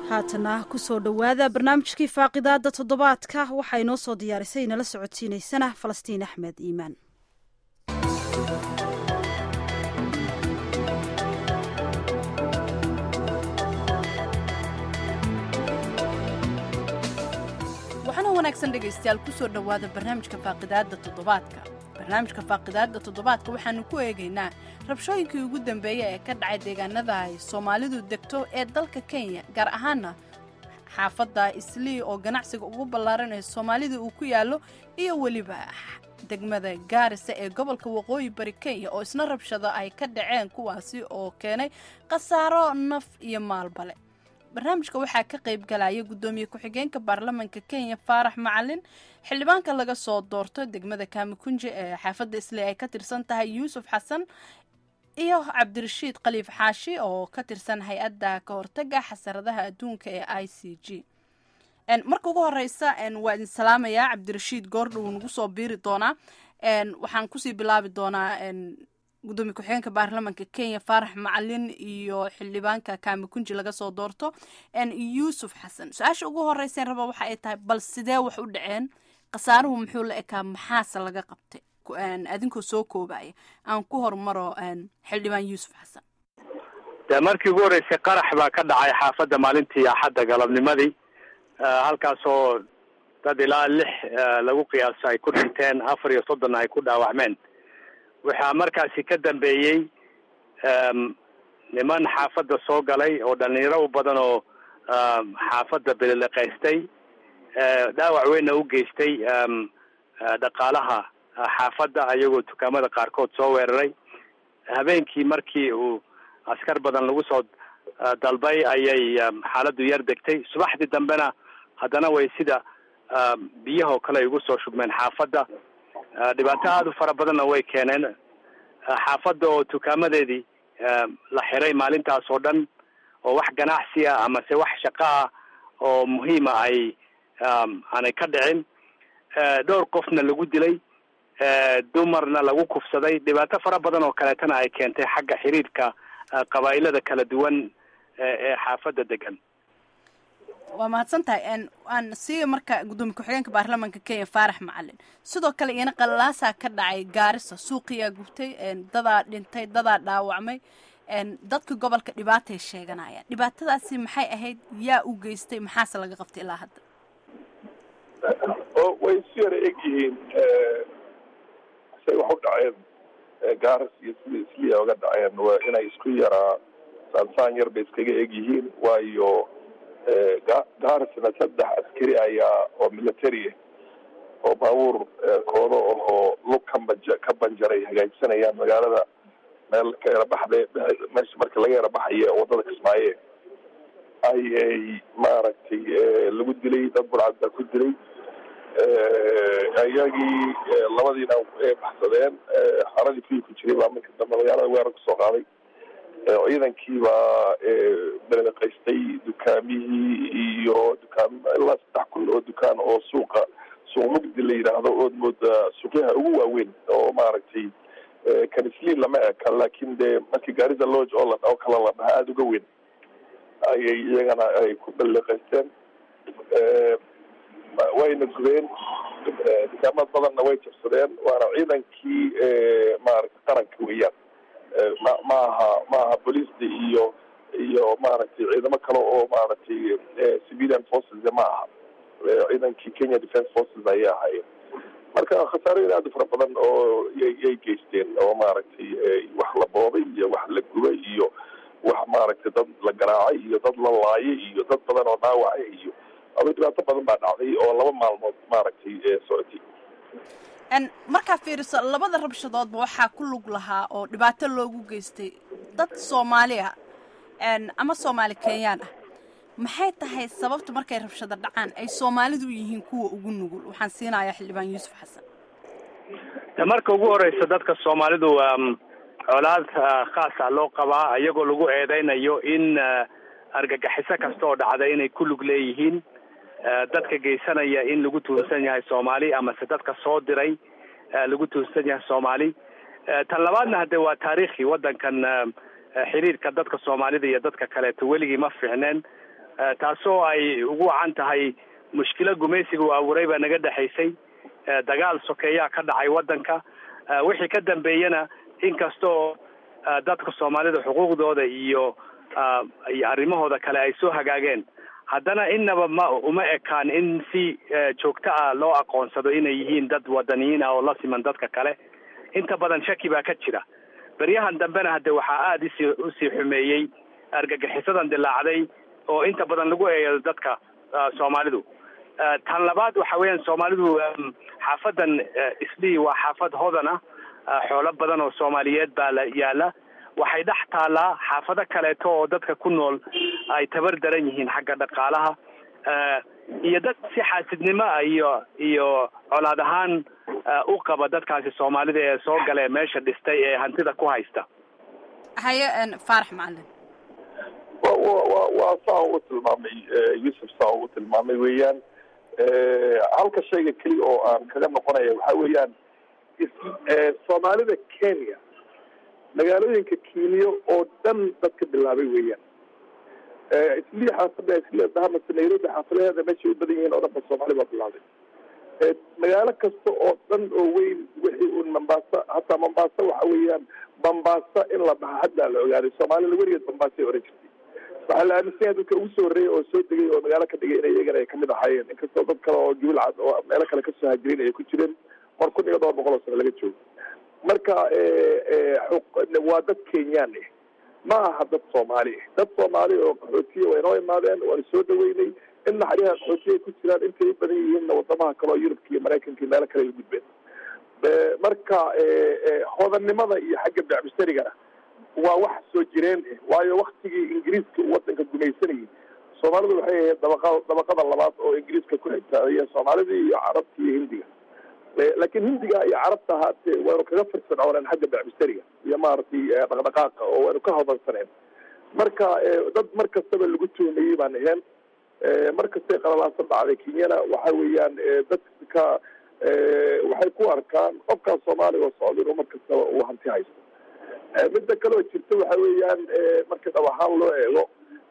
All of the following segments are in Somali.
haatana kusoo dhowaada barnaamijkii faaqidaada toddobaadka waxaa inoo soo diyaarisay inala socodsiinaysana falastiin axmed iimaan waxaana wanaagsan dhegaystayaal kusoo dhowaada barnaamijka faaqidaada toddobaadka barnaamijka faaqidaada toddobaadka waxaanu ku eegaynaa rabshooyinkii ugu dambeeyey ee ka dhacay deegaanada ay soomaalidu degto ee dalka kenya gaar ahaana xaafadda islii oo ganacsiga ugu ballaaran ee soomaalida uu ku yaallo iyo weliba degmada gaarisa ee gobolka waqooyi bari kenya oo isna rabshado ay ka dhaceen kuwaasi oo keenay khasaaro naf iyo maalbale barnaamijka waxaa ka qayb galaya guddoomiye ku-xigeenka baarlamanka kenya faarax macalin xildhibaanka laga soo doorto degmada kaamikunje ee xaafadda isli ay ka tirsan tahay yuusuf xasan iyo cabdirashiid khaliif xaashi oo ka tirsan hay-adda ka hortaga xasaradaha adduunka ee i c g marka ugu horeysa waa idin salaamayaa cabdirashiid goordhow nagu soo biiri doonaa waxaan kusii bilaabi doonaa gudoomiye ku-xigeenka baarlamanka kenya faarax macalin iyo xildhibaanka kaamikunji laga soo doorto yuusuf xasan su-aasha ugu horeysan raba waxa ay tahay bal sidee wax u dhaceen khasaaruhu muxuu la ekaa maxaase laga qabtay adinkoo soo koobaya aan ku hormaro xildhibaan yuusuf xasan de markii ugu horreysay qarax baa ka dhacay xaafadda maalintii axadda galabnimadii halkaasoo dad ilaa lix lagu qiyaaso ay ku dhinteen afar iyo soddonna ay ku dhaawacmeen waxaa markaasi ka dambeeyey niman xaafadda soo galay oo dhalinyaro u badan oo xaafadda beliliqaystay dhaawac weynna u geystay dhaqaalaha xaafadda ayagoo dukaamada qaarkood soo weeraray habeenkii markii uu askar badan lagu soo dalbay ayay xaaladdu yar degtay subaxdii dambena haddana way sida biyahoo kale ay ugu soo shubmeen xaafadda dhibaato aada u fara badanna way keeneen xaafadda oo dukaamadeedii la xiray maalintaas oo dhan oo wax ganacsi ah amase wax shaqo ah oo muhiima ay aanay ka dhicin dhowr qofna lagu dilay dumarna lagu kufsaday dhibaato fara badan oo kaleetana ay keentay xagga xiriirka qabaa'ilada kala duwan ee xaafadda degan waa mahadsan tahay aan siiya marka guddoomiye ku-xigeenka baarlamanka kenya faarax macalin sidoo kale iyana qalalaasaa ka dhacay gaarisa suuqiyaa gubtay dadaa dhintay dadaa dhaawacmay dadka gobolka dhibaatay sheeganayaan dhibaatadaasi maxay ahayd yaa u geystay maxaase laga qabtay ilaa hadda way isu yara eg yihiin say wax u dhaceen gaaris iyo sida isliya oga dhaceen waa inay isku yaraa saansaan yar bay iskaga eg yihiin waayo gaarisna saddex askari ayaa oo military oo baabuur kooda oo lug kambaj ka banjaray hagaajsanayaan magaalada meel ka yara baxde meesha marka laga yara baxaye wadada kismaaye ayay maaragtay lagu dilay dad burcad baa ku dilay iyagii labadiina baxsadeen xaradii kuyi ku jiray baa marka dambe magaalada weerar kusoo qaaday ciidankii baa beleliqaystay dukaamihii iyo dukaan ilaa saddex kun oo dukaan oo suuqa suuq mugdi la yidhaahdo ood mooda suuqyaha ugu waaweyn oo maaragtay kanisliin lama eka laakin dee markii gaarida lodge oo la oo kale la dhaha aada uga weyn ayay iyagana ay ku beleliqaysteen wayna gubeen dukaamad badanna way jabsadeen waana ciidankii maaragtay qaranka weeyaan ma maaha maaha booliisda iyo iyo maaragtay ciidamo kale oo maaragtay civilian forces ma aha ciidankii kenya defence forces ayay ahaayeen marka khasaarooyin aada u fara badan oo yay geysteen oo maaragtay wax la boobay iyo wax la gubay iyo wax maaragtay dad la garaacay iyo dad la laayay iyo dad badan oo dhaawacay iyo aba dhibaato badan baa dhacday oo laba maalmood maaragtay socotay markaa fiiriso labada rabshadoodba waxaa ku lug lahaa oo dhibaato loogu geystay dad soomaali ah ama soomaali kenyaan ah maxay tahay sababta markay rabshado dhacaan ay soomaalidu u yihiin kuwa ugu nugul waxaan siinayaa xildhibaan yuusuf xasan de marka ugu horeysa dadka soomaalidu colaad khaasa loo qabaa iyagoo lagu eedeynayo in argagixiso kasta oo dhacda inay ku lug leeyihiin dadka geysanaya in lagu tuhunsan yahay soomaali amase dadka soo diray lagu tuhunsan yahay soomaali tan labaadna hadde waa taariikhi waddankan xiriirka dadka soomaalida iyo dadka kaleeto weligii ma fiicneen taasoo ay ugu wacan tahay mushkilo gumaysiga uu abuuray baa naga dhexaysay dagaal sokeeyaa ka dhacay waddanka wixii ka dambeeyana inkastoo dadka soomaalida xuquuqdooda iyo iyo arrimahooda kale ay soo hagaageen haddana innaba ma uma ekaan in si joogto ah loo aqoonsado inay yihiin dad wadaniyiin ah oo la siman dadka kale inta badan shaki baa ka jira beryahan dambena hadde waxaa aada isii usii xumeeyey argagixisadan dilaacday oo inta badan lagu eeyo dadka soomaalidu tan labaad waxa weeyaan soomaalidu xaafadan islii waa xaafad hodan ah xoolo badan oo soomaaliyeed baa la yaala waxay dhex taallaa xaafado kaleeto oo dadka ku nool ay tabar daran yihiin xagga dhaqaalaha iyo dad si xaasidnimo ah iyo iyo colaad ahaan u qaba dadkaasi soomaalida ee soo gale meesha dhistay ee hantida ku haysta haye faarax macalin wa wa wa waa saa ugu tilmaamay yuusuf saa ugu tilmaamay weeyaan halka shayga keliya oo aan kaga noqonaya waxa weeyaan soomaalida kenya magaalooyinka kenya oo dhan dadka bilaabay weeyaan islii xaafada isli bahamase nairobi xaafadaheeda meeshay u badan yihiin oo dhan ba soomaali baa bilaabay magaalo kasta oo dhan oo weyn wixii un mombasa hataa mombasa waxa weeyaan mombasa in la dhaha haddaa la ogaaday soomaalida weligeed mombasay oran jirtay waxaa la aaminsan dadka ugu soo horreeyay oo soo degay oo magaalo ka dhigay inay iyagana ay kamid ahaayeen inkastoo dad kale oo jubilcad oo meelo kale kasoo hajirin ay ku jireen mar kun iyo dhowr boqol oo sano laga joogo marka waa dad kenyaan ah ma aha dad soomaali ah dad soomaali oo qaxootiya way noo imaadeen waana soo dhaweynay in naxariha qaxootiya ay ku jiraan intay u badan yihiinna wadamaha kale oo yurubka iyo maraykanka iyo meelo kale ay u gudbeen marka hodannimada iyo xagga becmistarigana waa wax soo jireen ah waayo waktigii ingiriiska uu wadanka gumaysanayay soomaalidu waxay ahayd dabaqa dabaqada labaad oo ingiriiska ku xigtaadaya soomaalidii iyo carabta iyo hindiga laakiin hindiga iyo carabta ahaatee waynu kaga firfircooneen xagga becmisteriga iyo maaragtay dhaqdhaqaaqa oo waynu ka hodansaneen marka dad mar kastaba lagu tuhmayey baan ahayn mar kastay qalalaasan dhacday kenyana waxa weeyaan dadka waxay ku arkaan qofkaas soomaaliga oo socda inuu mar kastaba uu hanti haysto midda kaleo jirta waxa weeyaan marka dhab ahaan loo eego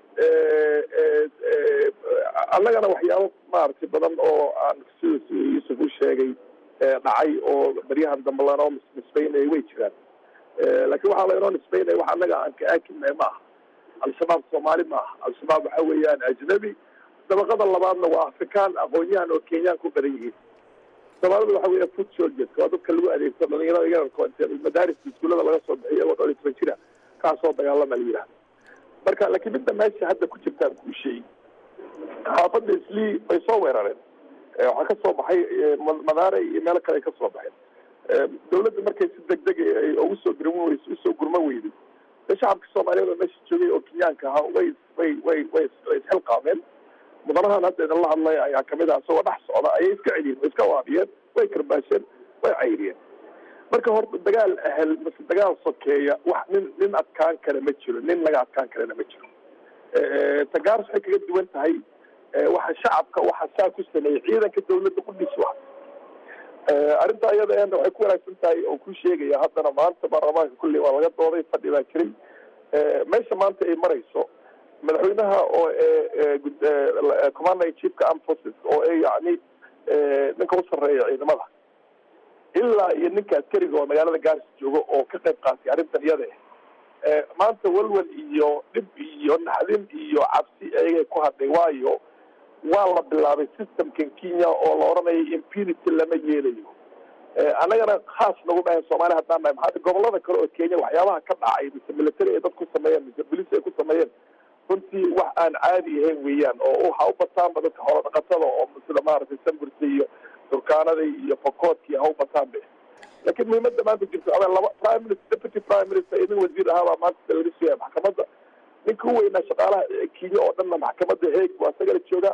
annagana waxyaabo maaragtay badan oo aan sida yuusuf u sheegay dhacay oo baryahan dambe lanoo nisbaynaya way jiraan laakiin waxaa laynoo nisbaynaya wax annaga aan ka aakinay ma aha al-shabaab soomaali ma aha al-shabaab waxa weeyaan ajnabi dabaqada labaadna waa afrikaan aqoon-yahan oo kenyaan ku badan yihiin soomaalida waxa weya food soldiers waa dadka lagu adeegto dhalinyarada yararko intee madaarista iskuullada laga soo bixiy iyagoo dhowr iyo toban jira kaasoo dagaalama la yidhahda marka laakiin midda meesha hadda ku jirtaan kuu sheegi xaafadda islii bay soo weerareen waxaa ka soo baxay madaare iyo meelo kale ay ka soo baxeen dawladda markay si deg deg ugu soo gurma weyso usoo gurma weyday de shacabka soomaaliyeed oo meesha joogay oo kenyaanka ahaa way way way way way isxilqaameen mudanahan hadda idinla hadlaya ayaa kamid ah isagoo dhex socda ayay iska celiyeen way iska waabiyeen way karbaasheen way cayriyeen marka horta dagaal ahel mase dagaal sokeeya wax nin nin adkaan kale ma jiro nin laga adkaan kalena ma jiro tagaars waxay kaga duwan tahay waxa shacabka waxa saa ku sameeyey ciidanka dawladda qudhiis wa arrinta iyada eena waxay ku wanaagsan tahay oo ku sheegaya haddana maanta baarlamaanka kulli waa laga dooday fadhi baa jiray meesha maanta ay marayso madaxweynaha oo commander in chiefka armed forces oo yani ninka u sarreeya ciidamada ilaa iyo ninka askariga oo magaalada gaarsi jooga oo ka qayb qaatay arrintan iyada ah maanta walwal iyo dhib iyo naxdin iyo cabsi ayagay ku hadhay waayo waa la bilaabay systemkan kenya oo la odhanayo impunity lama yeelayo annagana khaas nagu dhahay soomaali haddaan nahay maxaa gobolada kale oo kenya waxyaabaha ka dhacay mise military ay dad ku sameeyeen mise bolis ay ku sameeyeen runtii wax aan caadi ahayn weeyaan oo waxa u bataanba dadka xoolo dhaqatada oo sida maaragtay samburka iyo turkaanada iyo fokoodka iyo ha u bataanba laakiin muhiimada maanta jirto a laba prime minister deputy prime minister iyo nin wasiir ahaabaa maanta laga sugaya maxkamadda ninka u weynaa shaqaalaha kenya oo dhanna maxkamadda heeg waa isagala joogaa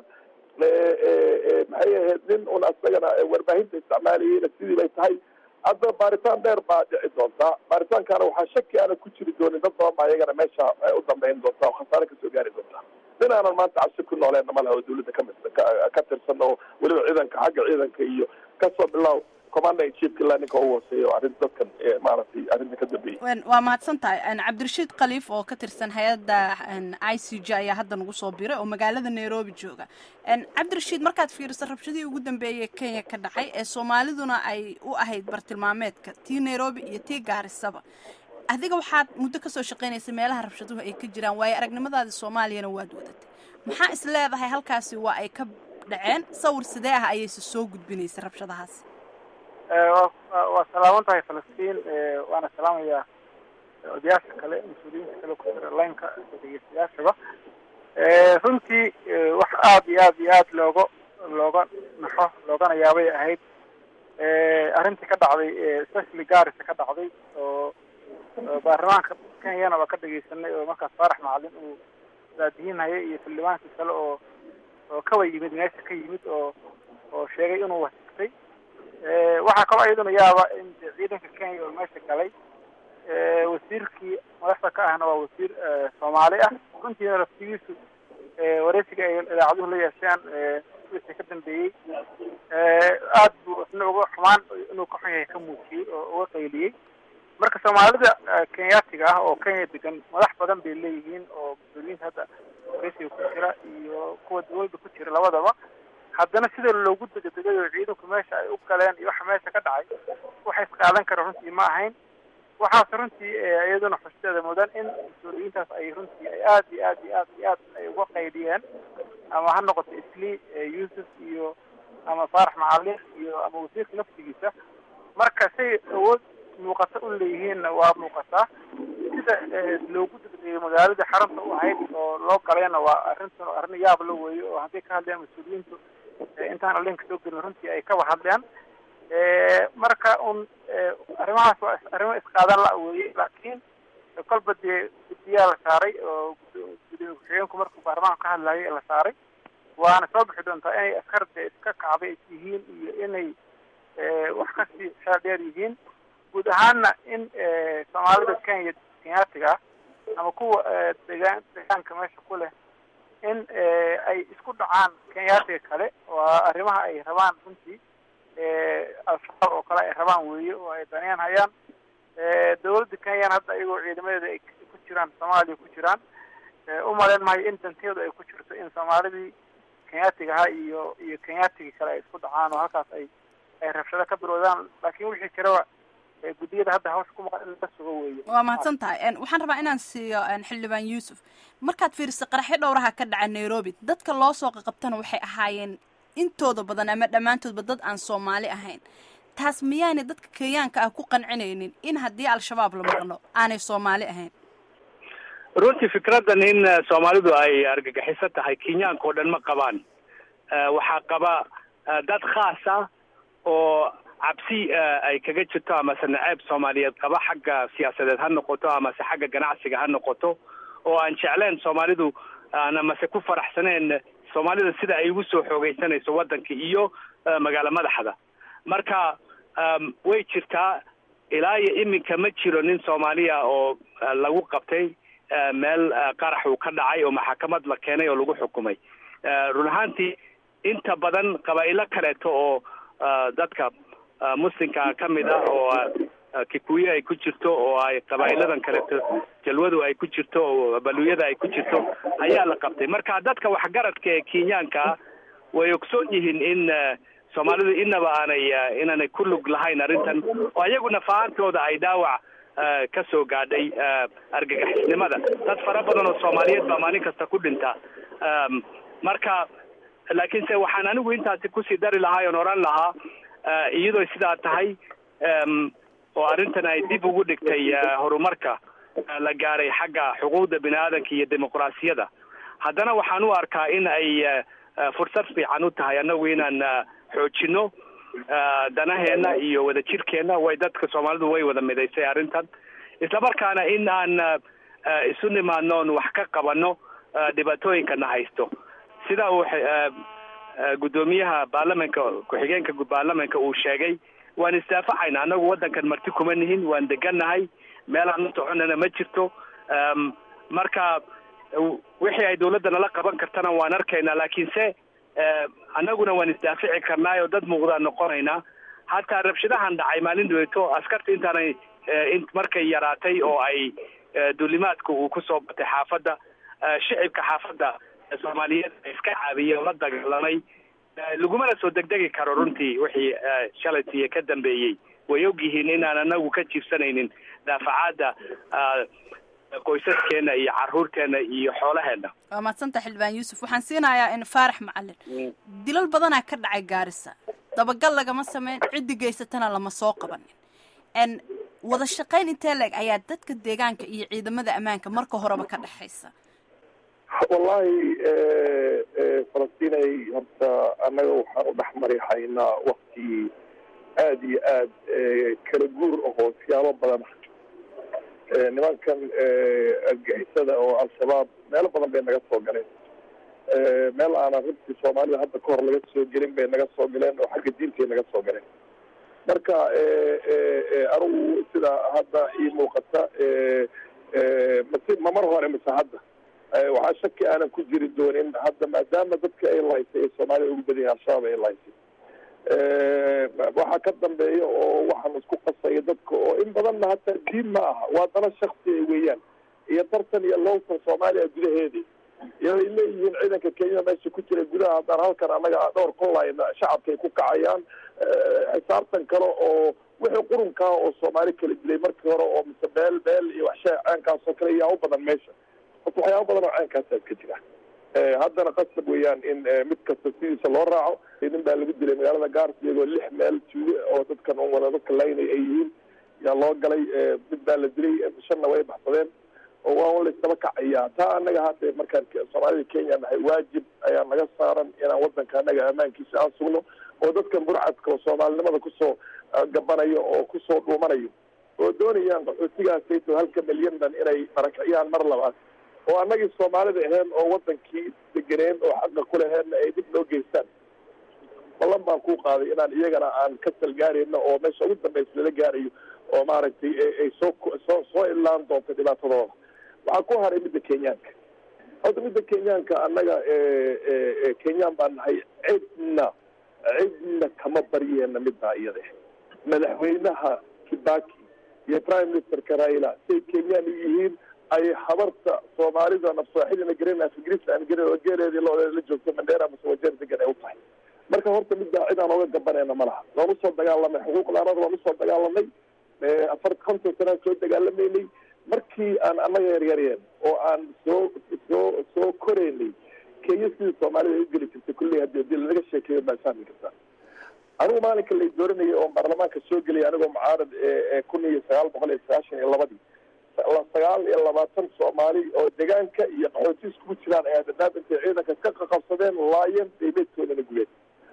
maxay ahayd nin un asagana warbaahinta isticmaalayeyna sidii bay tahay hadda baaritaan dheer baa dhici doontaa baaritaankaana waxaa shaki aana ku jiri doonin dad badan baa iyagana meesha u dambeyn doontaa oo khasaare kasoo gaari doontaa nin aanan maanta cabsi ku nooleena ma laha oo dawladda kamid ka tirsan oo weliba ciidanka xagga ciidanka iyo kasoo bilaw commander in chiefka ilaa ninka u hooseeya oo arrin dadkan maaragtay arrinta ka dambeeyey waa mahadsan tahay cabdirashiid khaliif oo ka tirsan hay-adda i c j ayaa hadda nagu soo biray oo magaalada nairobi jooga cabdirashiid markaad fiiriso rabshadihii ugu dambeeyay kenya ka dhacay ee soomaaliduna ay u ahayd bartilmaameedka tii nairobi iyo tii gaarisaba adiga waxaad muddo kasoo shaqaynaysa meelaha rabshaduhu ay ka jiraan waayo aragnimadaadi soomaaliyana waad wadatay maxaa is leedahay halkaasi waa ay ka dhaceen sawir sidee ah ayayse soo gudbinaysa rabshadahaasi waa salaaman tahay falastiin waana salaamayaa odayaasha kale mas-uuliyiinta kale ku jira laynka dhegeystayaashaba runtii wax aada iyo aada iyo aada looga looga naxo loogana yaabay ahayd arrintii ka dhacday especially gaarisa ka dhacday oo baarlamaanka kenyana waa ka dhegeysanay oo markaas faarax macalin uu daadihinaya iyo xildhibaankii kale oo oo kawa yimid meesha ka yimid oo oo sheegay inuu wasigtay waxaa kaloo iyaduna yaaba in ciidanka kenya oo meesha galay wasiirkii madaxda ka ahna waa wasiir soomaali ah runtiina laftigiisu wareysiga ay idaacaduhu la yeesheen wixii ka dambeeyey aad buu isna uga xumaan inuu ka xun yahay ka muujiyey oo uga qayliyey marka soomaalida kenyaatiga ah oo kenya degan madax badan bay leeyihiin oo mas-uuliyiinta hadda wareysiga ku jira iyo kuwa dawladda ku jira labadaba haddana sida loogu degdegay oo ciidanku meesha ay u galeen iyo waxa meesha ka dhacay waxa isqaadan kara runtii ma ahayn waxaas runtii iyaduna xusteeda mudan in mas-uuliyiintaas ay runtii ay aad iyo aad iyo aad iyo aad ay uga qaydiyeen ama ha noqoto isli yuusuf iyo ama faarax macalin iyo ama wasiirka laftigiisa marka say awood muuqata u leeyihiinna waa muuqataa sida loogu degdegay magaalada xarunta u ahayd oo loo galayna waa arrintan arrin yaab la weeyo oo hadday ka hadleen mas-uuliyiintu intaan alinka soo gelin runtii ay kaba hadleen marka un arrimahaas waa arrimo isqaadan la weeye laakiin kolba dee guddiyaa la saaray oo gudoomiye ku-xigeenku markuu baarlamaanka ka hadlayay la saaray waana soo bixi doontaa inay askar dee iska kacday yihiin iyo inay wax kasii xeel dheer yihiin guud ahaanna in soomaalida kenya kenyaatiga ah ama kuwa degaan deegaanka meesha ku leh in ay isku dhacaan kenyaatiga kale waa arrimaha ay rabaan runtii al-shabaab oo kale ay rabaan weeye oo ay daniyaan hayaan dawladda kenyana hadda iyagoo ciidamadeeda ay ku jiraan soomaaliya ku jiraan u malayn maayo in danteedu ay ku jirto in soomaalidii kenyaatiga ahaa iyo iyo kenyaatigii kale ay isku dhacaan oo halkaas ay ay rabshado ka bilowdaan laakiin wixii jiraba guddiyada hadda hawsha ku maqan in la sugo weeye waa mahadsan tahay waxaan rabaa inaan siiyo xildhibaan yuusuf markaad fiiriso qaraxyo dhowraha ka dhaca nairobi dadka loo soo qaqabtana waxay ahaayeen intooda badan ama dhammaantoodba dad aan soomaali ahayn taas miyaanay dadka kenyaanka ah ku qancinaynin in haddii al-shabaab la maqno aanay soomaali ahayn runtii fikraddan in soomaalidu ay argagixiso tahay kenyaanka oo dhan ma qabaan waxaa qaba dad khaas ah oo cabsi ay kaga jirto amase naceeb soomaaliyeed qaba xagga siyaasadeed ha noqoto amase xagga ganacsiga ha noqoto oo aan jecleen soomaalidu aan amase ku faraxsaneen soomaalida sida ay ugu soo xoogeysanayso waddanka iyo magaalo madaxda marka way jirtaa ilaa iyo iminka ma jiro nin soomaaliya oo lagu qabtay meel qarax uu ka dhacay oo maxakamad la keenay oo lagu xukumay run ahaantii inta badan qabaa'ilo kaleeto oo dadka muslimka ka mid ah oo kikuye ay ku jirto oo ay qabaa'iladan kaleeto jalwadu ay ku jirto oo baluyada ay ku jirto ayaa la qabtay marka dadka waxgaradka ee kenyaanka ah way ogsoon yihiin in soomaalidu inaba aanay inaanay ku lug lahayn arrintan oo iyaguna fahaantooda ay dhaawac ka soo gaadhay argagixisnimada dad fara badan oo soomaaliyeed baa maalin kasta ku dhinta marka laakiinse waxaan anigu intaasi kusii dari lahaa oon oran lahaa iyadoo sidaa tahay oo arrintan ay dib ugu dhigtay horumarka la gaaray xagga xuquuqda bini aadanka iyo dimuqraasiyada haddana waxaan u arkaa in ay fursad fiican u tahay annagu inaan xoojino danaheena iyo wadajirkeena way dadka soomaalidu way wada midaysay arrintan islamarkaana in aan isu nimaadno on wax ka qabano dhibaatooyinkana haysto sida uu guddoomiyaha baarlamanka ku-xigeenka baarlamanka uu sheegay waan isdaafacayna annagu waddankan marti kuma nihin waan degannahay meelaan u soconana ma jirto marka wixii ay dawladda nala qaban kartana waan arkaynaa laakiinse annaguna waan isdaafici karnaay oo dad muuqdaan noqonaynaa hataa rabshadahan dhacay maalin dhaweeto askarta intaanay markay yaraatay oo ay duulimaadka uu kusoo batay xaafadda shicibka xaafadda soomaaliyeed iska caabiyey oo la dagaalamay lagumana soo degdegi karo runtii wixii shalaytiiyo ka dambeeyey way og yihiin inaan anagu ka jiibsanaynin daafacaadda qoysaskeena iyo caruurteena iyo xoolaheena waa mahadsanta xildhibaan yuusuf waxaan siinayaa in faarax macalin dilal badanaa ka dhacay gaarisa dabagal lagama sameyn ciddi geysatana lama soo qabanin n wada shaqayn intee leeg ayaa dadka deegaanka iyo ciidamada ammaanka marka horeba ka dhexaysa wallahi falastinay horta annaga waxaan u dhex mari haynaa wakti aada iyo aad kala guur ahoo siyaabo badan nimankan argixisada oo al-shabaab meelo badan bay naga soo galeen meel aanan runtii soomaalida hadda ka hor laga soo gelin bay naga soo galeen oo xagga diintay naga soo galeen marka anigu sida hadda ii muuqata mase ma mar hore mise hadda waxaa shaki aanan ku jiri doonin hadda maadaama dadka ay lahaysay ee soomaalida ugu badan yahay al-shabaab ay lahaysay waxaa ka dambeeya oo waxaan isku qasaya dadka oo in badanna hataa diin ma aha waa dana shaksi weeyaan iyo tartan iyo lowtan soomaaliya gudaheedii iyo ay leeyihiin ciidanka kenya meesha ku jira gudaha haddaan halkan annaga dhowr kunlayna shacabkay ku kacayaan xisaabtan kale oo wixii qurunkaa oo soomaali kala dilay markii hore oo mise beel beel iyo waxshaa ceenkaas oo kale yaa u badan meesha horta waxyaaba badan oo ceenkaasaa iska jira haddana qasab weeyaan in mid kasta sidiisa loo raaco nin baa lagu dilay magaalada gaars iyagoo lix meel tuuge oo dadkan wada dadka laynay ay yihiin yaa loo galay mid baa la dilay shanna way baxsadeen oo waa un laysdaba kacayaa taa annaga hadda markaan soomaalida kenya nahay waajib ayaa naga saaran inaan wadanka annaga ammaankiisa aan sugno oo dadkan burcadka oo soomaalinimada kusoo gabanayo oo kusoo dhuumanayo oo doonayaan qaxootigaasayto halka milyan dhan inay marakiciyaan mar labaad oo annagii soomaalida ahayn oo wadankii degeneen oo xaqa ku laheenna ay dib noo geystaan ballan baan ku qaaday inaan iyagana aan ka salgaarayno oo meesha ugu dambaysa lala gaarayo oo maaragtay ay soo soo soo ilaan doonto dhibaatadooda waxaa ku haray midda kenyaanka horta midda kenyaanka annaga kenyaan baan nahay cidna cidna kama baryeena middaa iyada madaxweynaha kibaki iyo prime ministerka raila say kenyaan u yihiin ay habarta soomaalida nafsooxidina garan afgrisaan garan oo geeleedii loodeeda la joogto mandheera mase wajeer degan ay u tahay marka horta middaa cid aan oga gabanayna ma laha waan usoo dagaalamay xuquuqdaanada waan usoo dagaalamay afar konton sanaan soo dagaalamaynay markii aan annaga yaryareen oo aan soo soo soo koraynay kenya sidii soomaalida ay u geli jirtay kulley hadii hadii lanaga sheekeeyo baa fahmi kartaa anigu maalinka lay dooranayay oo baarlamaanka soo geliyay anigoo mucaarad kun iyo sagaal boqol iyo sagaashan iyo labadii sagaal iyo labaatan soomaali oo deegaanka iyo qaxooti iskugu jiraan ayaa dadaab intay ciidanka ka qaqabsadeen laayeen daybeedkoodana gubeen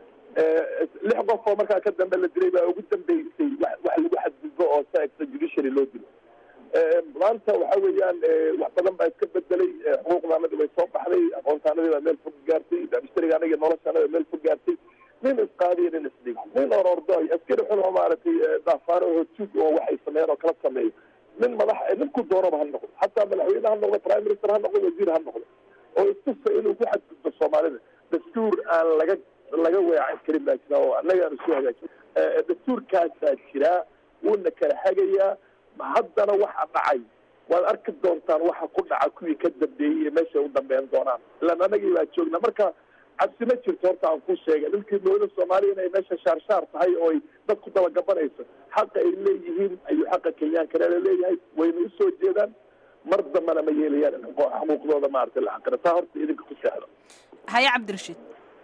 lix qof oo markaa ka dambe la dilay baa ugu dambeysay wax lagu xadgudbo oo sa extra judiciary loo dilo maanta waxa weeyaan wax badan baa iska bedelay xuquuqdaanadii bay soo baxday aqoontaanadii baa meel fog gaartay bamistariga aniga noloshaanada meel fog gaartay nin isqaadiyo nin isdhigo nin orordoy askari xun oo maaragtay daafaano oo tuug oo waxay sameeyeen oo kala sameeyo nin madax ninku doonaba ha noqdo xataa madaxweyne ha noqdo prime minister ha noqdo wasiir ha noqdo oo istusa inuu ku xadgudbo soomaalida dastuur aan laga laga weecan karin baa jira oo annaga aan isu hagaajin dastuurkaasaa jiraa wuuna kala hagayaa haddana waxa dhacay waad arki doontaan waxa ku dhaca kuwii ka dambeeyey iyo meeshay u dambeyn doonaan ilaan annagii baa joogna marka cabsi ma jirto horta aan ku sheegay dhulkii dowlada soomaaliya inay meesha shaarshaar tahay oo ay dad ku dabagabanayso xaqa ay leeyihiin ayuu xaqa kenyaankana leeyahay wayna usoo jeedaan mar dambana ma yeelayaan in xuquuqdooda maaragtay la xaqira taa horta idinka ku seexdo haye cabdirashiid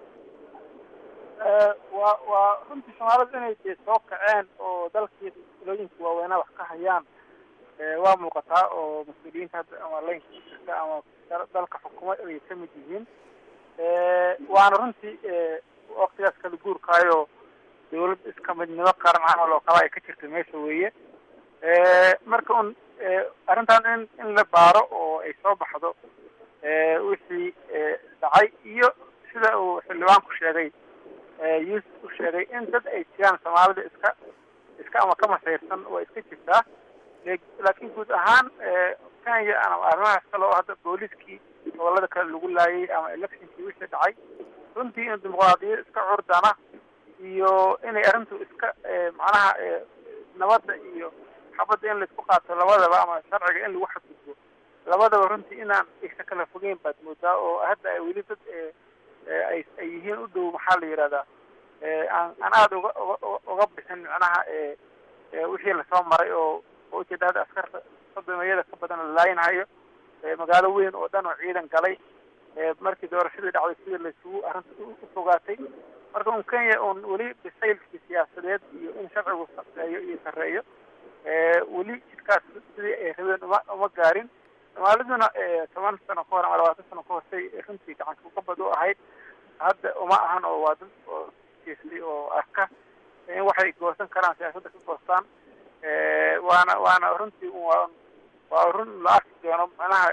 waa waa runtii soomaalida inay dee soo kaceen oo dalkii ilooyinka waaweynaa wax ka hayaan waa muuqataa oo mas-uuliyiinta hadda ama laynka ku jirta ama dalka xukumo ay ka mid yihiin waana runtii waktigaas kala guurkaayo dawlad iska midnimo qaran camal oo kale ay ka jirta meesha weeye marka un arrintan in in la baaro oo ay soo baxdo wixii dhacay iyo sida uu xildhibaanku sheegay yuusuf u sheegay in dad ay jiraan soomaalida iska iska ama ka masayrsan waa iska jirtaa laakiin guud ahaan kenya ama arrimahaas kale oo hadda booliskii gobolada kale lagu laayay ama electionkii wixii dhacay runtii in dimuqraadiyad iska curdana iyo inay arrintu iska macnaha nabadda iyo xabadda in laisku qaato labadaba ama sharciga in lagu xadgudbo labadaba runtii inaan isa kala fogeyn baad moodaa oo hadda ay weli dad ay ay yihiin u dhow maxaa la yidhahdaa aan aan aada uga uga uga bixin macnaha wixii lasoo maray oo oo ujeeda hadda askarta sodomeeyada ka badan la laayinhayo magaalo weyn oo dhan oo ciidan galay markii doorashadii dhacday sidii laisugu arrinta ufogaatay marka un kenya un weli bisaylkii siyaasadeed iyo in sharcigu sareeyo iyo sarreeyo weli jidkaas sidii ay rabeen uma uma gaarin soomaaliduna toban sano ka hor ama labaatan sano ka horsay runtii gacanka ukabad u ahayd hadda uma ahan oo waa dad oo jeestay oo arka in waxay goosan karaan siyaasadda ka goostaan waana waana runtii waa waa run la arki doono macnaha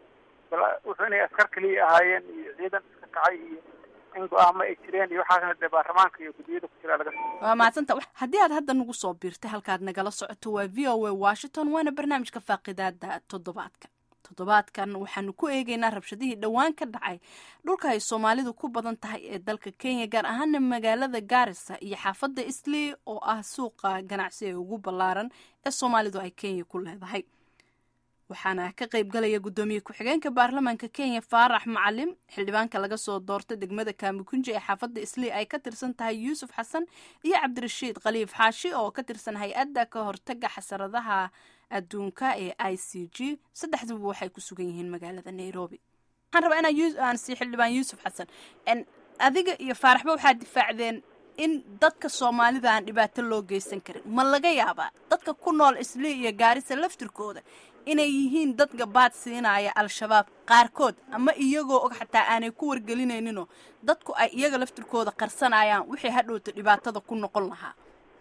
wuxuu inay askar keliya ahaayeen iyo ciidan iska kacay iyo in go-aamo ay jireen iyo waxaasna dee baarlamaanka iyo guddiyada ku jira laga waa mahadsanta haddii aad hadda nagu soo biirtay halkaad nagala socoto waa v o a washington waana barnaamijka faaqidaada toddobaadka toddobaadkan waxaanu ku eegeynaa rabshadihii dhowaan ka dhacay dhulka ay soomaalidu ku badan tahay ee dalka kenya gaar ahaana magaalada gaarisa iyo xaafadda islii oo ah suuqa ganacsi ee ugu ballaaran ee soomaalidu ay kenya ku leedahay waxaana ka qayb galaya guddoomiye ku-xigeenka baarlamaanka kenya faarax macalim xildhibaanka laga soo doortay degmada kaamikunji ee xaafadda islii ay ka tirsan tahay yuusuf xasan iyo cabdirashiid khaliif xaashi oo ka tirsan hay-adda ka hortaga xasaradaha adduunka ee i c g saddexduba waxay ku sugan yihiin magaalada nairobi waxaan rabaa inaan sii xildhibaan yuusuf xasan adiga iyo faaraxba waxaad difaacdeen in dadka soomaalida aan dhibaato loo geysan karin ma laga yaabaa dadka ku nool islii iyo gaarisa laftirkooda inay yihiin dad gabaad siinaya al-shabaab qaarkood ama iyagoo og xataa aanay ku wargelinayninoo dadku ay iyaga laftirkooda qarsanayaan wixii hadhowta dhibaatada ku noqon lahaa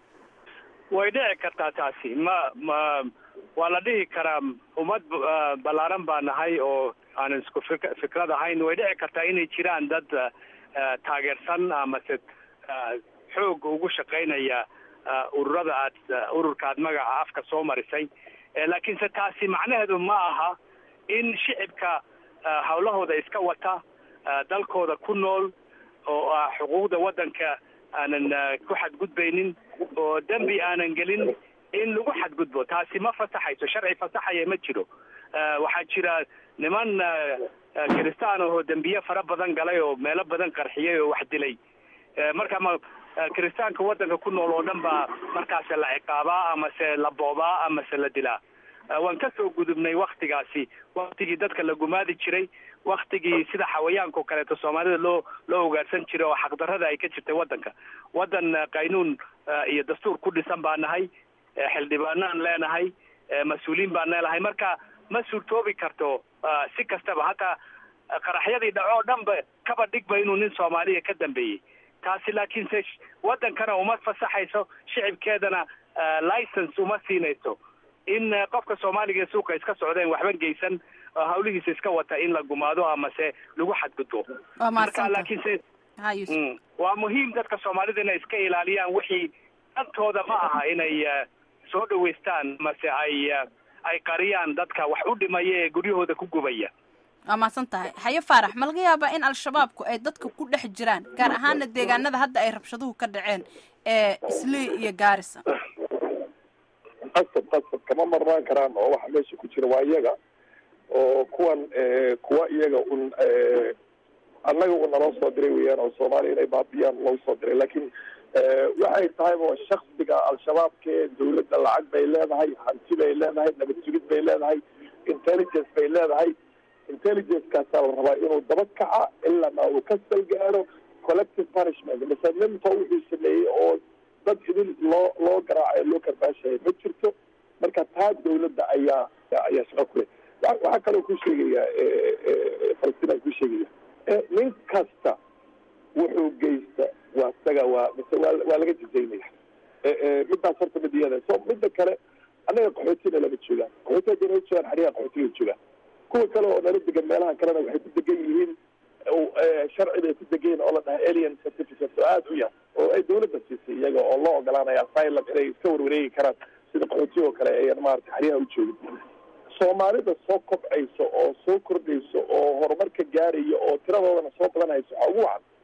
way dhici kartaa taasi ma ma waa la dhihi karaa ummad ballaaran baa nahay oo aanan isku fik fikrad ahayn way dhici kartaa inay jiraan dad taageersan amase xoog ugu shaqaynaya ururada aad ururka aad magaca afka soo marisay laakiinse taasi macnaheedu ma aha in shicibka hawlahooda iska wata dalkooda ku nool oo ah xuquuqda waddanka aanan ku xadgudbaynin oo dembi aanan gelin in lagu xadgudbo taasi ma fasaxayso sharci fasaxaya ma jiro waxaa jira niman kiristaan oo dembiye fara badan galay oo meelo badan qarxiyay oo wax dilay marka ma kiristaanka waddanka ku nool oo dhan baa markaas la ciqaabaa amase la boobaa amase la dilaa waan ka soo gudubnay waktigaasi waktigii dadka la gumaadi jiray waktigii sida xawayaanka oo kaleeto soomaalida loo loo ugaarsan jiray oo xaqdarrada ay ka jirtay waddanka waddan qaynuun iyo dastuur ku dhisan baa nahay xildhibaanaan leenahay mas-uuliyiin baan leenahay marka ma suurtoobi karto si kastaba hataa qaraxyadii dhaco o dhan ba kaba dhigba inuu nin soomaaliya ka dambeeyey taasi laakiinse waddankana uma fasaxayso shicibkeedana license uma siinayso in qofka soomaaliga ee suuqa iska socdeen waxba geysan hawlihiisa iska wata in la gumaado amase lagu xadgudbo marka laakiinse waa muhiim dadka soomaalida inay iska ilaaliyaan wixii dantooda ma aha inay soo dhaweystaan mase ay ay qariyaan dadka wax u dhimaya ee guryahooda ku gubaya waa mahadsan tahay haye faarax ma laga yaabaa in al-shabaabku ay dadka ku dhex jiraan gaar ahaana deegaanada hadda ay rabshaduhu ka dhaceen ee islii iyo gaarisa qasab qasab kama marnaan karaan oo waxa meesha ku jira waa iyaga oo kuwan kuwa iyaga un annaga u naloo soo diray weeyaan oo soomaaliya inay baabiyaan loo soo diray laakiin waxay tahay oo shaksiga al-shabaabka ee dawladda lacag bay leedahay hanti bay leedahay nabad sugid bay leedahay intelligence bay leedahay intelligence-kaasaa la rabaa inuu daba kaca ilana uu ka salgaaro collective punishment mise ninta wuxuu sameeyey oo dad idin loo loo garaacayo loo karbaashaya ma jirto marka taa dawladda ayaa ayaa shaqo ku leh waxaa kaloo ku sheegaya falastiin aan ku sheegaya nin kasta wuxuu geysta waa isaga waa mise waa waa laga jijaynaya midaas horta midiyada so midda kale annaga qaxootina lama joogaan qaxooti hadda nala joogaan xariyaha qaxootiga joogaan kuwa kale oo nala degan meelaha kalena waxay ku degan yihiin sharci bay ku degan yihin oo la dhahay alien certificate oo aada u yar oo ay dawladda siisay iyaga oo loo ogolaanaya asylum inay iska warwareegi karaan sida qaxootiga oo kale ayan maarata xaryaha u joogin soomaalida soo kobcayso oo soo kordhayso oo horumarka gaaraya oo tiradoodana soo badanhayso waxaa ugu wacan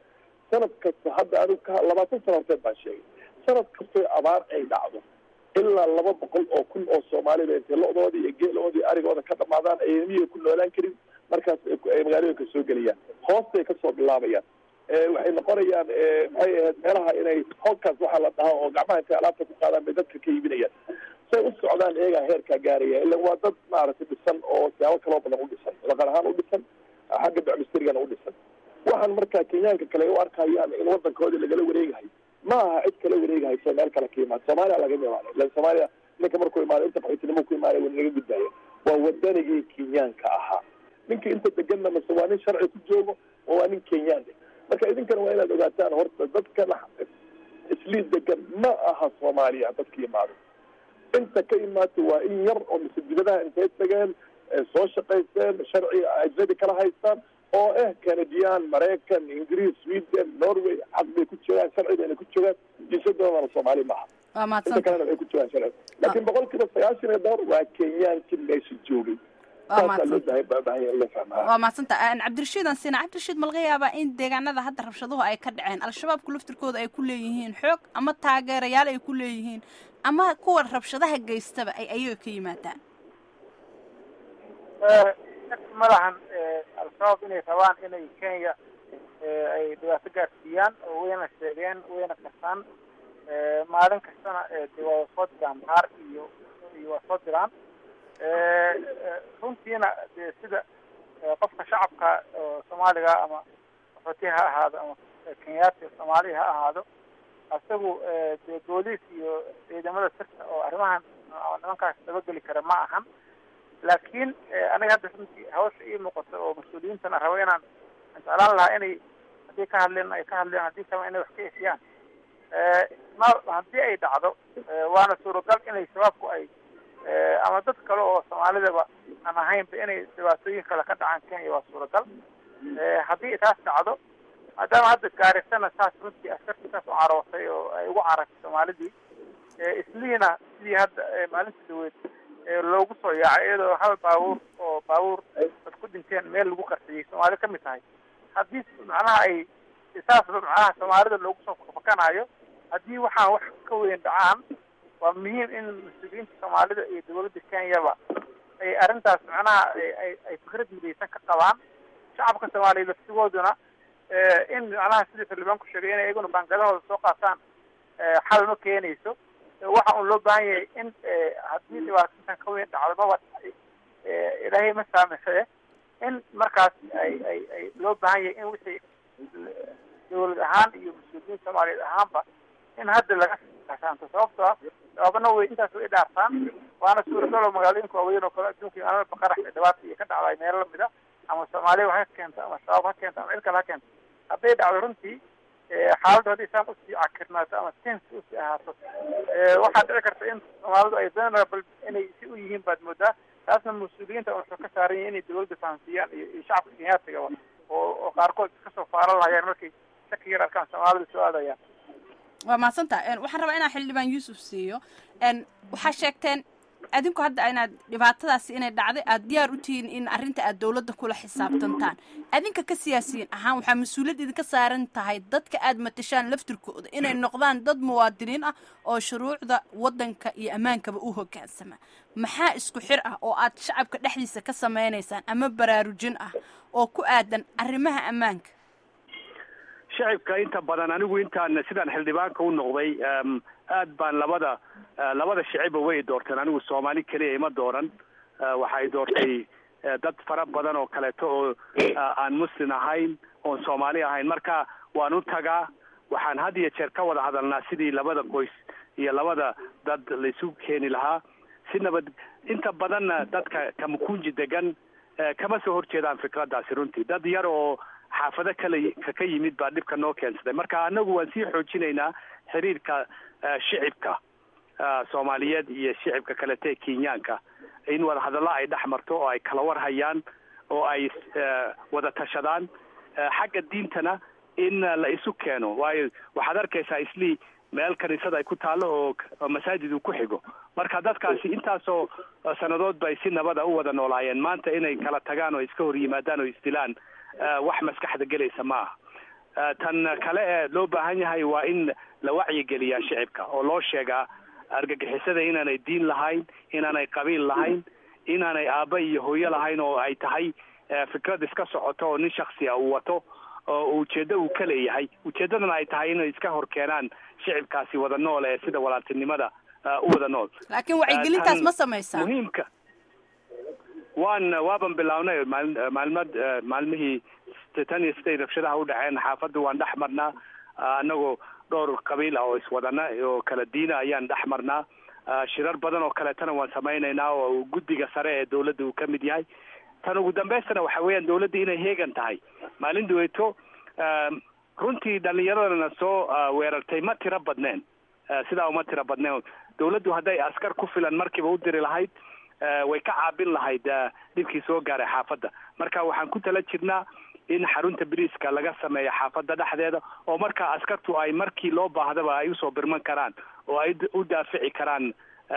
sanad kasta hadda anigu ka labaatan sano horteed baan sheegay sanad kastoo abaar ay dhacdo ilaa laba boqol oo kun oo soomaalida intay lo-doodii iyo geeloodii arigooda ka dhamaadaan ay miyiga ku noolaan karin markaas ay magaalooyinka soo gelayaan hoostay kasoo bilaabayaan waxay noqonayaan maxay ahayd meelaha inay holkaas waxaa la dhahaa oo gacmaha intay alaabta ku qaadaan bay dadka ka iibinayaan say u socdaan iyagaa heerkaa gaaraya ila waa dad maaragtay dhisan oo siyaabo kaloo badan u dhisan dhaqan ahaan u dhisan xagga bacmistarigana u dhisan waxaan markaa kenyaanka kale u arkayaan in wadankoodii lagala wareegahay ma aha cid kala wareegahayso meel kale ka imaad soomaaliya laga imaanay ilan soomaaliya ninka markuu imaaday inta qaxootinimo ku imaaday waa naga gudbaya waa wadanigii kenyaanka ahaa ninka inta deganna mase waa nin sharci ku joogo oo waa nin kenyaan marka idinkana waa inaad ogaataan horta dadkan islii degan ma aha soomaaliya dadka imaado inta ka imaatay waa in yar oo mise dibadaha intay tageen soo shaqaysteen sharci ajnabi kala haystaan oo ah canadian maraykan ingiriis sweden norway xaq bay ku joogaan sharci bayna ku joogaan jinsadoodana soomaali maaha waa inta mahadsan kalena waxay ku joogaan sharci laakiin boqol kiiba sagaashan iyo dhowr waa kenyaankii meesha joogay Waa saasaa loo mahadsan. baahay baahanya in la fahmaa waa mahadsanta cabdirashiid aan siina cabdirashiid ma laga yaabaa in deegaanada hadda rabshaduhu ay ka dhaceen al-shabaabku laftirkooda ay ku leeyihiin xoog ama taageerayaal ay ku leeyihiin ama kuwa rabshadaha geystaba ay ayaga ka yimaadaan ma lahan al-shabaab inay rabaan inay kenya eh, ay dhibaato gaarsiiyaan oo wayna sheegeen wayna kasaan maalin kastana eh, dee waa soo diraan baar iyo iyo waa soo diraan Eh, eh, runtiina dee sida eh, qofka shacabka oo soomaaliga ama qaxooti ha ahaado ama kenyaati soomaali ha ahaado isagu eh, dee booliis iyo ciidamada sirta oo arrimahan oo nimankaas dabageli kara ma ahan laakiin eh, aniga hadda runtii hawsha ii muuqato oo mas-uuliyiintana rabo inaan aan jeclaan lahaa inay haddii ka hadleen ay ka hadleen haddii kale inay wax ka efiyaan Eh, ma haddii ay dhacdo eh, waana suuragal inay shabaabku ay eh, ama dad kale oo soomaalidaba aan ahaynba inay dhibaatooyin kale ka dhacaan kenya waa suuragal Eh, haddii taas dhacdo maadaama hadda gaarisana saas runtii askartii saas u carootay oo ay ugu carartay soomaalidii Eh, isliina sidii hadda eh, maalintii dhaweyd ee loogu soo yaacay iyadoo hal baabuur oo baabuur dad ku dhinteen meel lagu qarxiyey soomaali ka mid tahay haddii macnaha ay saas macnaha soomaalida loogu soo fakanayo haddii waxaan wax ka weyn dhacaan waa muhiim in mas-uuliyiinta soomaalida iyo dowladda kenyaba ay arrintaas macnaha ay ay- ay fikrad midaysan ka qabaan shacabka soomaaliya laftigooduna eh, in macnaha sidii xildhibaanku sheegay inay iyaguna baangadahooda soo qaataan eh, xal ma keenayso Eh, waxa un loo baahan yahay in eh, haddii dhibaatadan ka weyn dhacdo maba eh, ilaahay ma saamaxee in markaas ay ay ay loo baahan yahay in wixii dowlad ahaan iyo mas-uuliyiin soomaaliyeed ahaanba in hadda laga kasaanto sababtoo ah sababna way intaas way dhaartaan waana suuragal oo magaalooyinka waaweyn oo kale adduunka iyo alaba qarax iyo dhibaata iyo ka dhacday meelo lamid a ama soomaaliya ha keento ama shabaab ha keento ama cid kale ha keento hadday dhacdo runtii eh, xaaladdu haddii saan usii cakirnaato ama tens usii ahaato eh, waxaa dhici karta in soomaalidu ay vulnerable inay si u yihiin baad moodaa taasna mas-uuliyiinta wuxuu ka saaran yahay inay dowladda fahamsiiyaan iyo iyo shacabka kenyaatiga oo oo qaarkood iska soo faaran lahayaan markay shaki yar arkaan soomaalida soo aadayaan waa mahadsanta waxaan rabaa inaan xildhibaan yuusuf siiyo n waxaa sheegteen adinku hadda inaad dhibaatadaasi inay dhacday aad diyaar u tihiin in arrinta aad dowladda kula xisaabtantaan adinka ka siyaasiyiin ahaan waxaa mas-uuliyad idinka saaran tahay dadka aad matashaan laftirkooda inay noqdaan dad muwaadiniin ah oo shuruucda waddanka iyo ammaankaba u hoggaansama maxaa isku xir ah oo aad shacabka dhexdiisa ka samaynaysaan ama baraarujin ah oo ku aadan arrimaha ammaanka shacibka inta badan anigu intaan sidaan xildhibaanka u noqday em, aad baan labada eh, labada shiciba way doorteen anigu soomaali keliya ima dooran Eh, waxay doortay eh, dad fara badan oo kaleeto oo eh, aan muslim ahayn oon soomaali ahayn marka waan u tagaa waxaan had iyo jeer ka wada hadalnaa sidii labada qoys iyo labada dad laisu keeni lahaa si nabad inta badanna dadka kamakunji degan eh, kama soo horjeedaan fikraddaasi runtii dad yar oo xaafado kale ka ka yimid baa dhibka noo keensaday marka anagu waan sii xoojinaynaa xiriirka eh, shicibka eh, soomaaliyeed iyo shicibka kalete ee kenyaanka in wada hadallo ay dhex marto oo ay kala war hayaan oo ay eh, wada tashadaan Eh, xagga diintana in eh, la isu keeno waayo waxaad arkaysaa islii meel kaniisad ay ku taallo oo oo masaajid uu ku xigo marka dadkaasi intaasoo eh, sannadood bay si nabada u wada noolaayeen maanta inay kala tagaan oo iska hor yimaadaan oo isdilaan eh, wax maskaxda gelaysa ma aha tan kale ee loo baahan yahay waa in la wacyigeliyaa shicibka oo loo sheegaa argagixisada inaanay diin lahayn inaanay qabiil lahayn inaanay aabba iyo hooyo lahayn oo ay tahay fikrad iska socoto oo nin shaksi a uu wato oo ujeeddo uu ka leeyahay ujeeddadana ay tahay inay iska hor keenaan shicibkaasi wada nool ee sida walaaltinimada u wada nool laakiin wacyigelintaas ma samaysaa muhiimka waan waaban bilownay maal maalmad maalmihii tan iyo siday rabshadaha u dhaceen xaafadda waan dhex marnaa anagoo dhowr qabiil ah oo iswadana oo kala diina ayaan dhex marnaa shirar badan oo kaleetana waan samaynaynaa oo guddiga sare ee dawladda uu ka mid yahay tan ugu dambaystana waxa weeyaan dawladda inay heegan tahay maalin duweeto runtii dhalinyaradana soo weerartay ma tiro badneen sidaa uma tiro badneen dawladdu hadday askar ku filan markiiba u diri lahayd way ka caabin lahayd dhibkii soo gaaray xaafadda marka waxaan ku tala jirnaa in xarunta biriiska laga sameeyo xaafadda dhexdeeda oo markaa askartu ay markii loo baahdaba ay usoo birman karaan oo ay u daafici karaan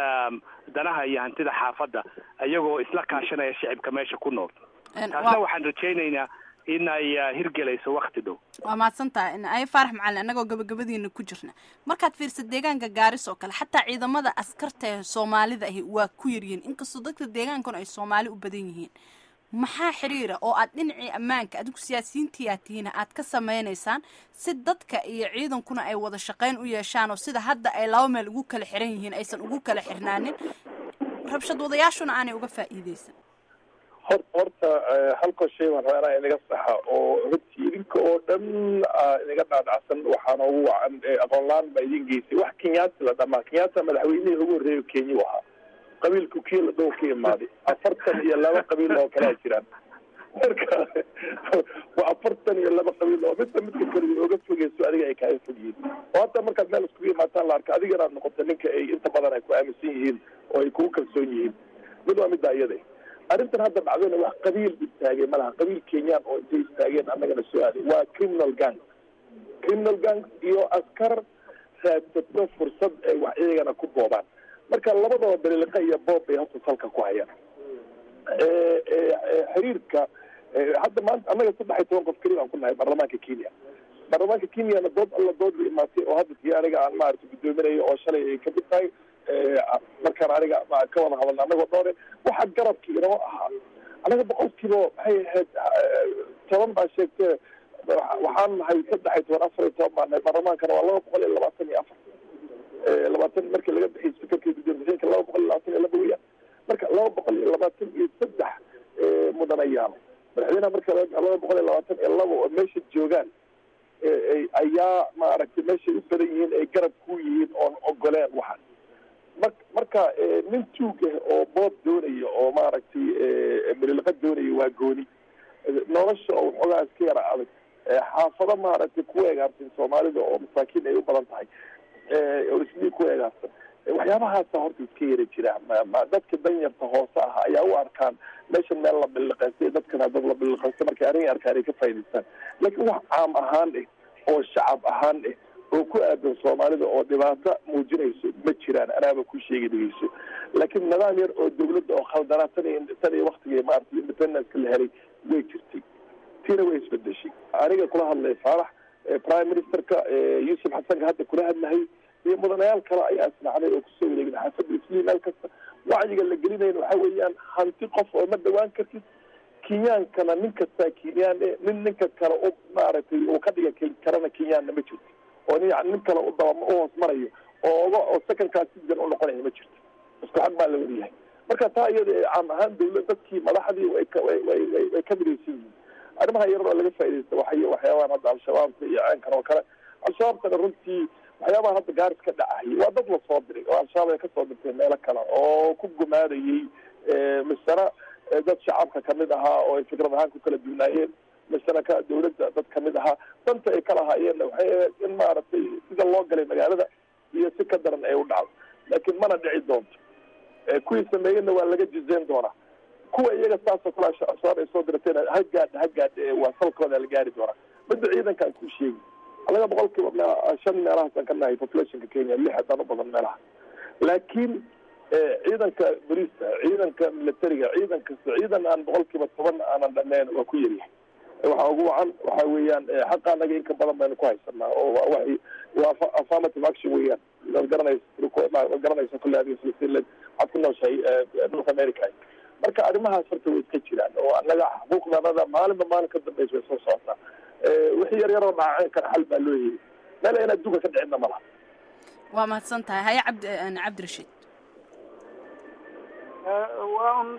danaha iyo hantida xaafadda iyagoo isla kaashanaya shicibka meesha ku nool taasna waxaan rajaynaynaa in ay hirgelayso wakti dhow waa mahadsan tahay ay faarax macalin annagoo gabagabadiina ku jirna markaad fiirsa deegaanka gaaris oo kale xataa ciidamada askarta ee soomaalida ahi waa ku yaryihiin inkastoo dadka deegaankuna ay soomaali u badan yihiin maxaa xiriira oo aad dhinacii ammaanka adigu siyaasiyiintii aad tihiina aad ka samaynaysaan si dadka iyo ciidankuna ay wada shaqayn u yeeshaan oo sida hadda ay laba meel ugu kala xiran yihiin aysan ugu kala xirnaanin rabshad wadayaashuna aanay uga faa'iideysan hor horta halkoo shay baan rabaa inaa inaga saxa oo runtii idinka oo dhan inaga dhaadhacsan waxaana ugu wacan aqoon la-aan baa idin geysay wax kenyaati la dhamaa kenyaata madaxweynihii ugu horreeyo kenya u ahaa qabiilku kiila dhow ka imaaday afartan iyo laba qabiil oo kalea jiraan marka waa afartan iyo laba qabiil oo midba midka kale ooga fogeyso adiga ay kaaga fog yihiin oo hadda markaad meel iskugu imaataan la arka adiga inaad noqoto ninka ay inta badan ay ku aaminsan yihiin oo ay kugu kalsoon yihiin mid waa middaa iyada arrintan hadda dhacdayna wax qabiil istaagay malaha qabiil kenyaan oo intay istaageen annagana soo aaday waa criminal gang criminal gang iyo askar raadsato fursad ay wax iyagana ku boobaan marka labadaba daliiliqa iyo boob bay horta salka ku hayaan xiriirka hadda maanta annaga saddex iyo toban qof keliya aan ku nahay baarlamaanka kenya baarlamaanka kenyana dood alla dood la imaatay oo hadda tii aniga aan maarata guddoominayo oo shalay ay kamid tahay markaan aniga ka wada hadalna anagoo dhoore waxa garabkii inoo ahaa anaga boqolkiiba maxay ahayd toban baa sheegtee waxaan nahay saddex iyo toban afar iyo toban baa nahay baarlamaankana waa laba boqol iyo labaatan iyo afar labaatan markii laga bixiyay speakerka gudoomiyaasha laba boqol iyo labaatan iyo laba weeyaan marka laba boqol iyo labaatan iyo saddex mudanayaal madaxweynaha marka laba boqol iyo labaatan iyo laba oo meesha joogaan ayaa maaragtay meeshay u badan yihiin ay garab ku yihiin oon ogoleen waxaan mar marka nin tuug ah oo boob doonaya oo maaragtay mililiqa doonaya waa gooni nolosha oo waxoogaa iska yara adag xaafado maaragtay ku eegaarsan soomaalida oo masaakiin ay u badan tahay oo islii ku eegaarsan waxyaabahaasa horta iska yara jira dadka danyarta hoose ah ayaa u arkaan meeshan meel la biliqaystay dadkana dad la biliqaystay markay arrin arkaan ay ka faa'idaystaan laakiin wax caam ahaan eh oo shacab ahaan eh oo ku aadan soomaalida oo dhibaato muujinayso ma jiraan anaaba ku sheegi dhegeyso laakiin nidaam yar oo dawladda oo khaldanaa tan iyo tan iyo waktigii maarata independence la helay way jirtay tiina way isbedeshay aniga kula hadlay faarax prime ministerka yuusuf xasanka hadda kula hadlahay iyo mudanayaal kale ayaa isnacday oo kusoo wareegin xaafadda isliim meel kasta wacyiga la gelinayna waxa weeyaan hanti qof oo ma dhawaan kartid kenyaankana nin kastaa kenyaan e nin ninka kale u maaragtay uu ka dhiga karana kenyaanna ma jirto oo nin yani nin kale u daba u hoos marayo oo oga oo secondkaa citizen u noqonaya ma jirto isku xag baa la wada yahay marka taa iyada caam ahaan dawlad dadkii madaxdii way ka way way way way ka midaysan yihiin arrimaha yarar oo laga faaidaysta waxay waxyaabahan hadda al-shabaabka iyo ceenkan oo kale al-shabaabkana runtii waxyaabaha hadda gaaris ka dhacayay waa dad la soo diray oo al-shabaab ay kasoo dirtay meelo kale oo ku gumaadayay misena dad shacabka kamid ahaa oo ay fikrad ahaan ku kala duwnaayeen misena ka dawladda dad kamid ahaa danta ay kala haayeenna waxay ahayd in maaragtay sida loo galay magaalada iyo si ka daran ay u dhacdo laakiin mana dhici doonto kuwii sameeyena waa laga jizeyn doonaa kuwa iyaga saasoo kale al-shabaab ay soo diratayna ha gaadha ha gaadha waa salkooda la gaari doonaa midda ciidankaan ku sheegi anaga boqolkiiba me shan meelahaasaan ka nahay populationka kenya lix haddaan u badan meelaha laakiin ciidanka boliiska ciidanka militariga ciidan kasta ciidan aan boqolkiiba toban aanan dhameyn waa ku yaryahay waxaa ugu wacan waxa weeyaan xaqa anaga inka badan baynu ku haysanaa oo wa waxay waa affirmative action weeyaan waad garanaysa waad garanaysa kulle adiga filistiin waxaad ku nooshahay north america marka arrimahaas horta way iska jiraan oo annaga xuquuqdanada maalinba maalin ka dambaysa way soo socotaa wixii yar yaroo dhaaceen kana xal baa loo heli meel in adduunka ka dhicinna ma laha waa mahadsan tahay haya cabdi cabdirashiid waa un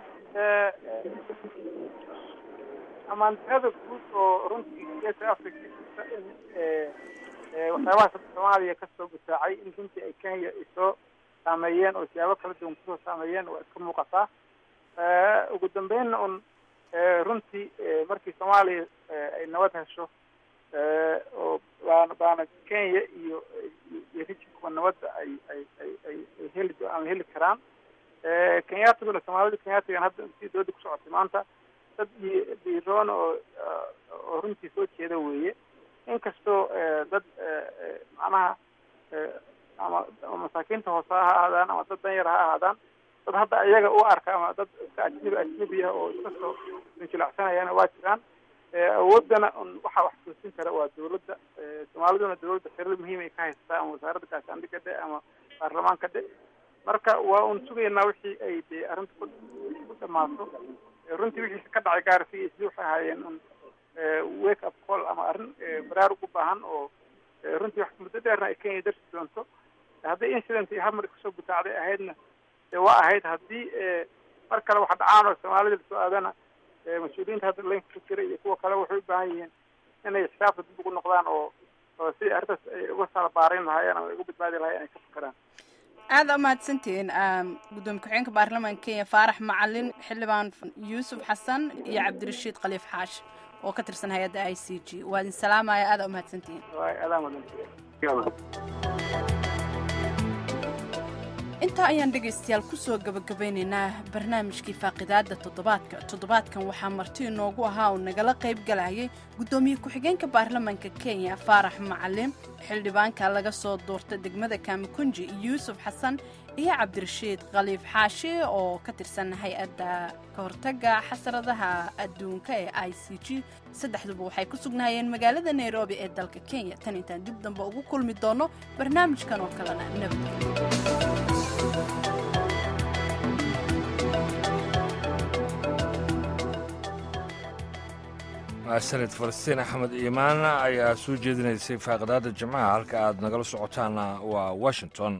amaantirada guud oo runtii geeska africa jirta in waxyaabahaas soomaaliya kasoo gutaacay in runtii ay kenya ay soo saameeyeen oo siyaabo kala duwan kusoo saameeyeen waa iska muuqataa ugu dambeynna un runtii markii soomaaliya ay nabad hesho oo baana baana kenya iyo iyo rijinkuba nabadda ay ay ay ay ay heli aan heli karaan kenyatiguna soomaalida kenyatigan hadda si dooda ku socotay maanta dad dhiiroon oo oo runtii soo jeeda weeye inkastoo dad macnaha ama masaakiinta hoose ha ahaadaan ama dad danyar ha ahaadaan dad hadda iyaga u arka ama dad iska ajnabi ajnabi ah oo iska soo injilacsanayana waa jiraan awoodana un waxaa wax toosin kara waa dawladda soomaaliduna dawladda xiriir muhiim ay ka haysataa ama wasaaradda gaashaandhigga dhe ama baarlamaanka dhe marka waa un sugaynaa wixii ay dee arrinta ku ku dhamaato runtii wixii ka dhacay gaarsi iyo sidii waxay ahaayeen un wake up call ama arrin baraarug u baahan oo runtii wax muddo dheerna ay kenya darsi doonto haddii incident iyo hamar kasoo gutaacday ahaydna dee waa ahayd haddii mar kale wax dhacaan oo soomaalida lasoo aadana mas-uuliyiinta hadda laynka ku jira iyo kuwa kale waxay u baahan yihiin inay xisaabta dib ugu noqdaan oo oo sidii arrintaas ay uga sala baarayn lahaayeen ama ay uga badbaadi lahayen ay ka fakeraan aada umahadsantihiin gudoomiye ku-xigeenka baarlamaanka kenya faarax macalin xildhibaan yuusuf xasan iyo cabdirashiid khaliif xaash oo ka tirsan hay-adda i c g waa idin salaamaya aada umahadsantihiin adaa mudan intaa ayaan dhegaystayaal kusoo gabagabaynaynaa barnaamijkii faaqidaada toddobaadka toddobaadkan waxaa marti inoogu ahaa uu nagala qayb galayay guddoomiye ku-xigeenka baarlamaanka kenya faarax macalin xildhibaanka laga soo doorta degmada kaamikunji yuusuf xasan iyo cabdirashiid khaliif xaashi oo ka tirsan hay-adda ka hortaga xasradaha adduunka ee i c g saddexduba waxay ku sugnaayeen magaalada nairobi ee dalka kenya tan intaan dib dambe ugu kulmi doono barnaamijkan oo kalena nabadgelyo sanad falastiin axmed iimaan ayaa soo jeedinaysay faaqidaada jimcaha halka aad nagala socotaana waa washington